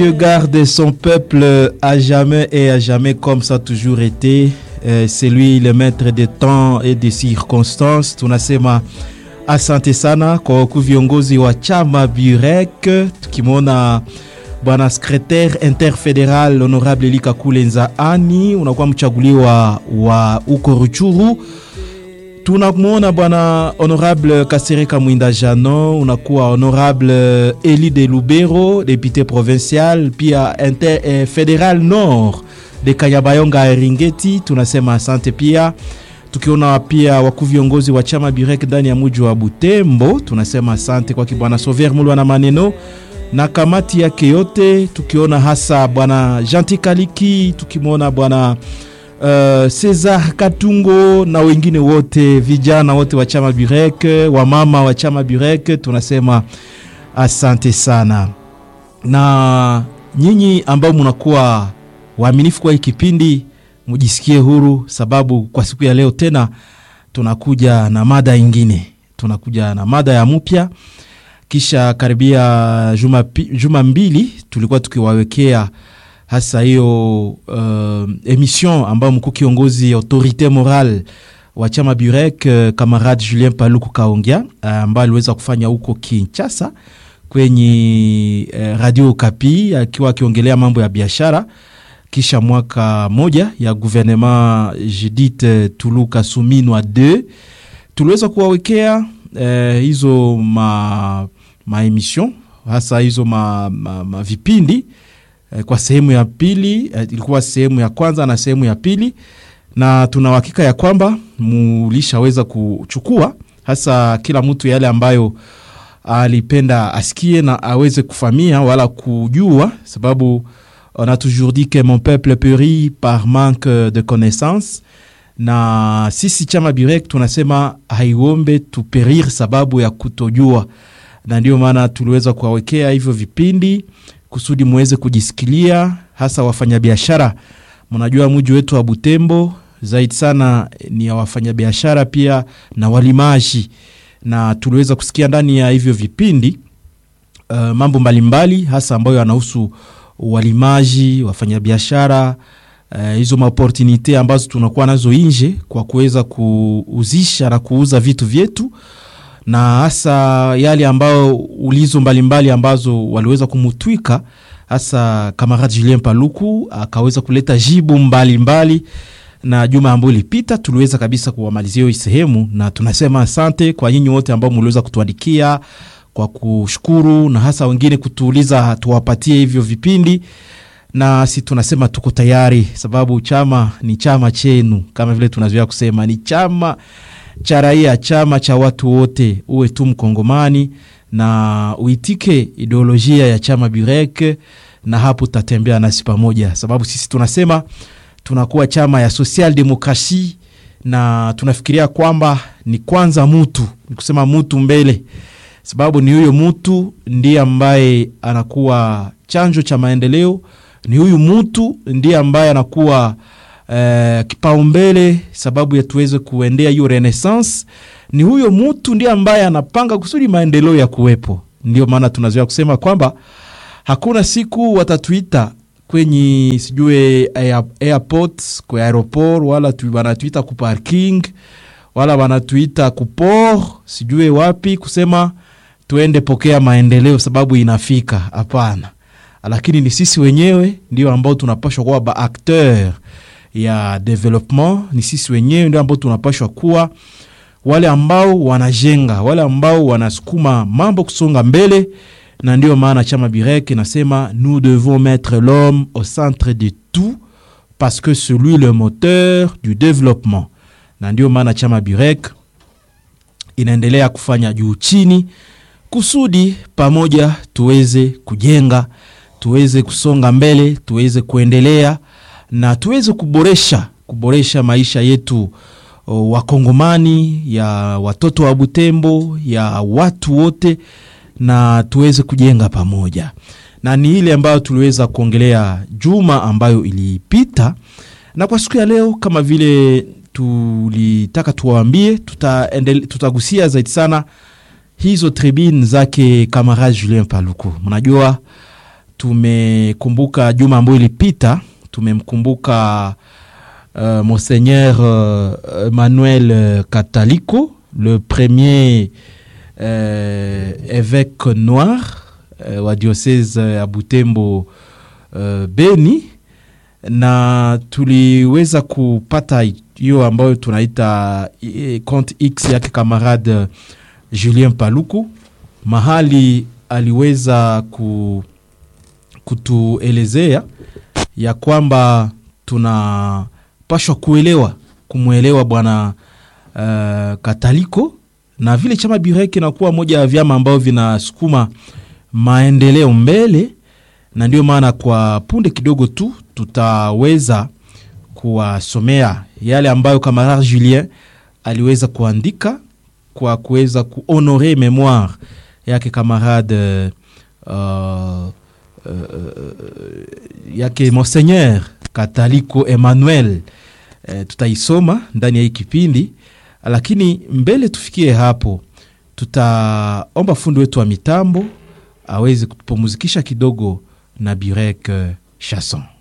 Dieu garde son peuple à jamais et à jamais comme ça a toujours été. Euh, c'est lui le maître des temps et des circonstances. Tunasema asante sana kwa wakuu viongozi wa chama Burek, tukimwona bwana secretaire interfederal honorable Elika Kulenza Ani, unakuwa mchaguliwa wa uko Ruchuru. Tunamwona bwana honorable Kasereka Mwinda Jano, unakuwa honorable Eli de Lubero, député provincial, pia inter, eh, federal nord de Kanyabayonga Eringeti. Tunasema asante pia tukiona pia wakuu viongozi wa chama Birek ndani ya muji wa Butembo, tunasema asante kwake bwana Sover Mulwa na maneno na kamati yake yote, tukiona hasa bwana Janti Kaliki, tukimwona bwana uh, Cesar Katungo na wengine wote, vijana wote wa chama Birek, wamama wa chama Birek, tunasema asante sana, na nyinyi ambao mnakuwa waaminifu kwa hii kipindi mujisikie huru, sababu kwa siku ya leo tena tunakuja na mada ingine, tunakuja na mada ya mpya. Kisha karibia juma, juma mbili tulikuwa tukiwawekea hasa hiyo uh, emission ambayo mkuu kiongozi autorite moral wa chama Burek uh, kamarade Julien Paluku Kaongea uh, ambaye aliweza kufanya huko Kinshasa kwenye uh, radio Kapi akiwa akiongelea mambo ya biashara kisha mwaka moja ya gouvernement Judith Tuluka Suminwa 2 tuliweza kuwawekea eh, hizo ma, ma emission hasa hizo ma, ma, ma vipindi eh, kwa sehemu ya pili eh, ilikuwa sehemu ya kwanza na sehemu ya pili, na tuna uhakika ya kwamba mulishaweza kuchukua hasa kila mtu yale ambayo alipenda asikie na aweze kufamia wala kujua sababu on a toujours dit que mon peuple périt par manque de connaissance, na sisi chama Birek tunasema haiombe tuperir sababu ya kutojua, na ndio maana tuliweza kuwawekea hivyo vipindi kusudi muweze kujisikilia, hasa wafanyabiashara. Mnajua mji wetu wa Butembo zaidi sana ni ya wafanyabiashara pia na walimaji, na tuliweza kusikia ndani ya hivyo vipindi uh, mambo mbalimbali mbali, hasa ambayo yanahusu walimaji, wafanyabiashara hizo uh, maoportunite ambazo tunakuwa nazo nje kwa kuweza kuuzisha na kuuza vitu vyetu, na hasa yale ambayo ulizo mbalimbali mbali ambazo waliweza kumutwika, hasa kamarade Julien Paluku akaweza kuleta jibu mbalimbali mbali, na juma ambayo ilipita tuliweza kabisa kuwamalizia hiyo sehemu, na tunasema asante kwa nyinyi wote ambao mliweza kutuandikia kwa kushukuru na hasa wengine kutuuliza tuwapatie hivyo vipindi, na si tunasema tuko tayari, sababu chama ni chama chenu, kama vile tunazoea kusema ni chama cha raia, chama cha watu wote. Uwe tu Mkongomani na uitike ideolojia ya chama Burek, na hapo tutatembea nasi pamoja, sababu sisi tunasema tunakuwa chama ya social demokrasi, na tunafikiria kwamba ni kwanza mutu, ni kusema mutu mbele sababu ni huyo mtu ndiye ambaye anakuwa chanjo cha maendeleo. Ni huyu mtu ndiye ambaye anakuwa eh, kipaumbele sababu ya tuweze kuendea hiyo renaissance. Ni huyo mtu ndiye ambaye anapanga kusudi maendeleo ya kuwepo. Ndio maana tunazoea kusema kwamba hakuna siku watatuita kwenye sijue airport, kwa aeroport wala wanatuita ku parking wala wanatuita ku port sijue wapi kusema tuende pokea maendeleo sababu inafika. Hapana, lakini ni sisi wenyewe ndio ambao tunapashwa kuwa ba acteur ya development. Ni sisi wenyewe ndio ambao tunapashwa kuwa wale ambao wanajenga, wale ambao wanasukuma mambo kusonga mbele, na ndio maana chama Birek nasema nous devons mettre l'homme au centre de tout parce que c'est lui le moteur du développement, na ndio maana chama Birek inaendelea kufanya juu chini kusudi pamoja tuweze kujenga, tuweze kusonga mbele, tuweze kuendelea na tuweze kuboresha kuboresha maisha yetu Wakongomani, ya watoto wa Butembo, ya watu wote, na tuweze kujenga pamoja, na ni ile ambayo tuliweza kuongelea juma ambayo ilipita, na kwa siku ya leo kama vile tulitaka tuwaambie, tutagusia zaidi sana hizo tribune zake kamarade Julien Paluku. Mnajua tumekumbuka juma ambayo ilipita, tumemkumbuka uh, Monseigneur uh, Emmanuel Catalico le premier euh, évêque noir uh, wa diocese ya Butembo uh, Beni, na tuliweza kupata hiyo ambayo tunaita compte X yake kamarade Julien Paluku mahali aliweza ku, kutuelezea ya kwamba tunapashwa kuelewa kumwelewa bwana uh, Kataliko na vile chama Burek inakuwa moja ya vyama ambavyo vinasukuma maendeleo mbele, na ndio maana kwa punde kidogo tu tutaweza kuwasomea yale ambayo kamarade Julien aliweza kuandika kwa kuweza kuhonore memoire yake kamarade uh, uh, yake Monseigneur Kataliko Emmanuel. Uh, tutaisoma ndani ya hii kipindi, lakini mbele tufikie hapo, tutaomba fundi wetu wa mitambo aweze kutupumuzikisha kidogo na Burek uh, Chanson.